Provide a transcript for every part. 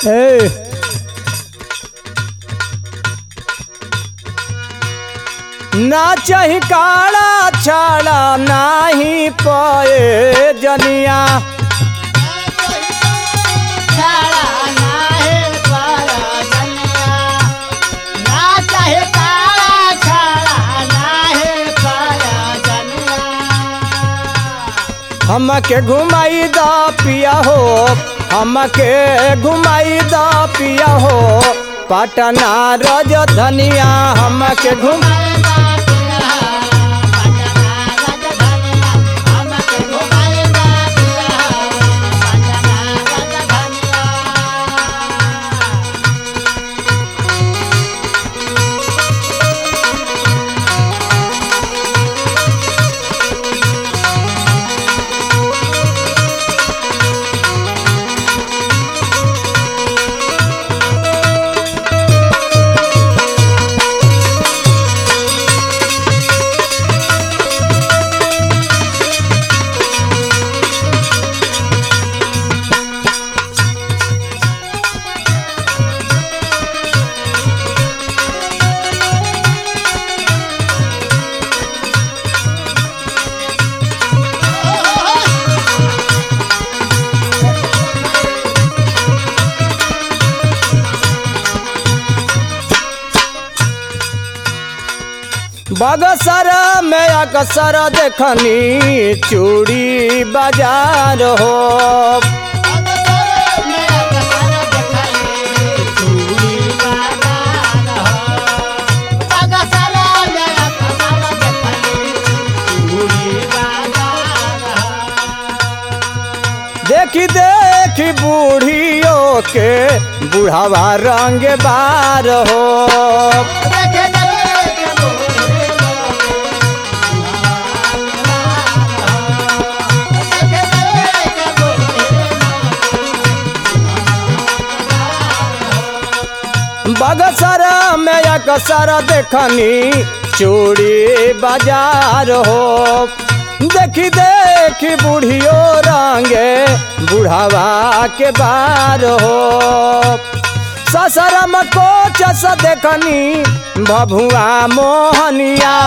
ए ना चाही काला छाड़ा नाही पए जनिया छाड़ा नाहे पाया जनिया ना चाहे काला छाड़ा नाहे पाया जनिया हमके घुमाई दा पिया हो हमके घुमाई दा पिया हो पटना रजधनिया हमके घुम बगसर में अक्सर देखनी चूड़ी बाजार हो देखी देखी बूढ़ियों के बुढ़ावा रंग बार हो बगसर में अक्सर देखनी चूड़ी बाजार हो देखी देखी बूढ़ियो रंगे बुढ़ावा के बार हो ससरम को चस देखनी भभुआ मोहनिया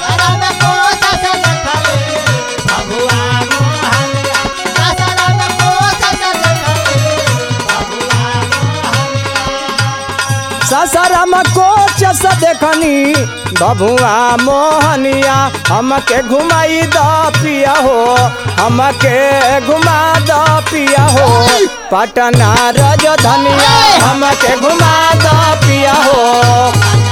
ससरम को चस देखनी भभुआ मोहनिया हमके घुमाई द पिया हो हमके घुमा द पिया हो पटना रजधनिया हमके घुमा द पिया हो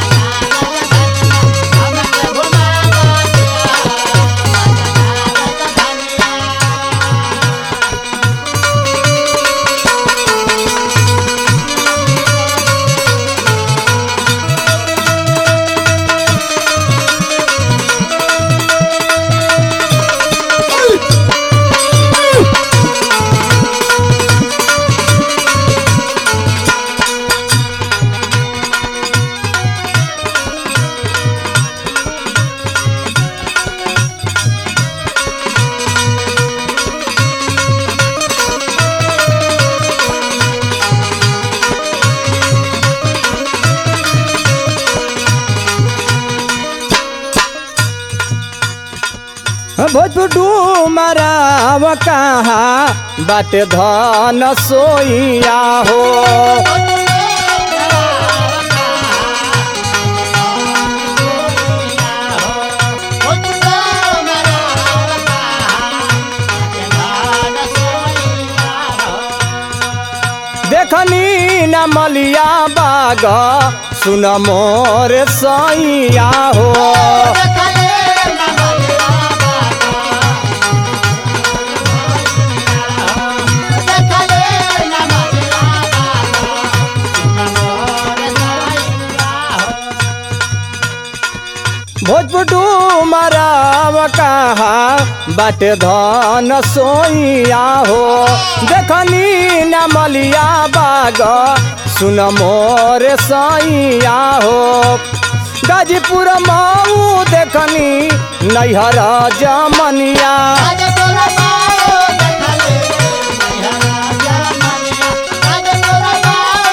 भोजपुटू मराव कहाँ बाटे धन सोइया हो देखनी न मलिया बाग सुन मोर सैया हो भोजपुटू मराव कहाँ बाटे धन सोइया हो देखनी न मलिया बाग सुन मोर सैया हो गाजीपुर मऊ देखनी नैहर जमनिया Thank you.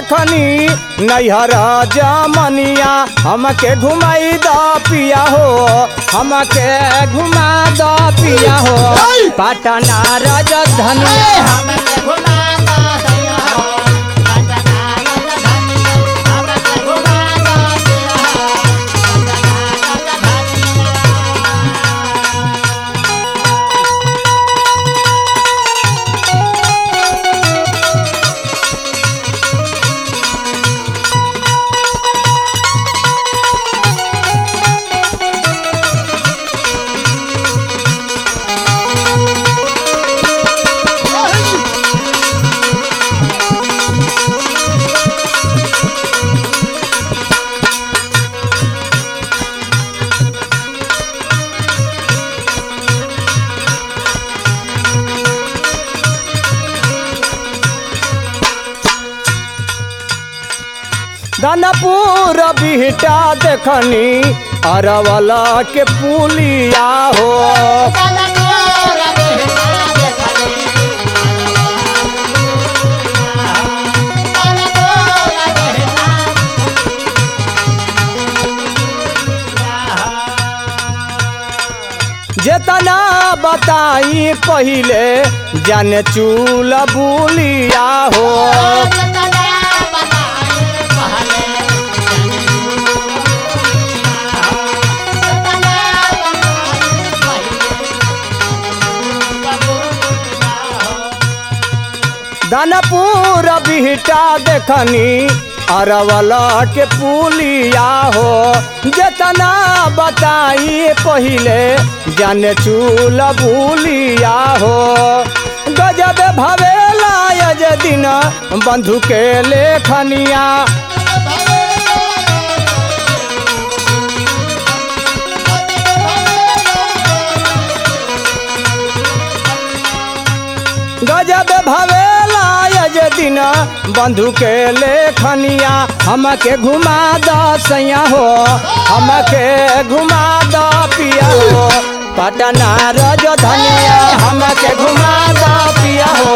देखनी नैहर जमनिया हमके घुमाई द पिया हो हमके घुमा द पिया हो पटना राजधानिया हमके घुमा दो सैया हो पटना राजधानिया हमके घुमा दो सैया हो पटना राजधानिया दानापुर बिहटा देखनी अरवला के पुलिया हो कलकोर बेहना देखले कलकोर बेहना जेतना बताई पहिले जाने चूल बुलिया हो दानापुर बिहटा देखनी अरवला के पुलिया हो जेतना बताई पहिले जाने चूल बुलिया हो गजब भवेला यज दिन बंधु के लेखनिया गजब भवेला यज दिन बंधु के लेखनिया हमके घुमा द सैया हो हमके घुमा द पिया हो पटना राजधानिया हमके घुमा द पिया हो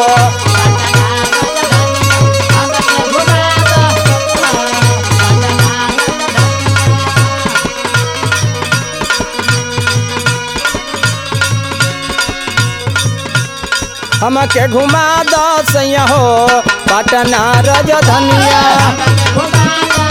हमके घुमा द सैया हो पटना राजधानिया घुमा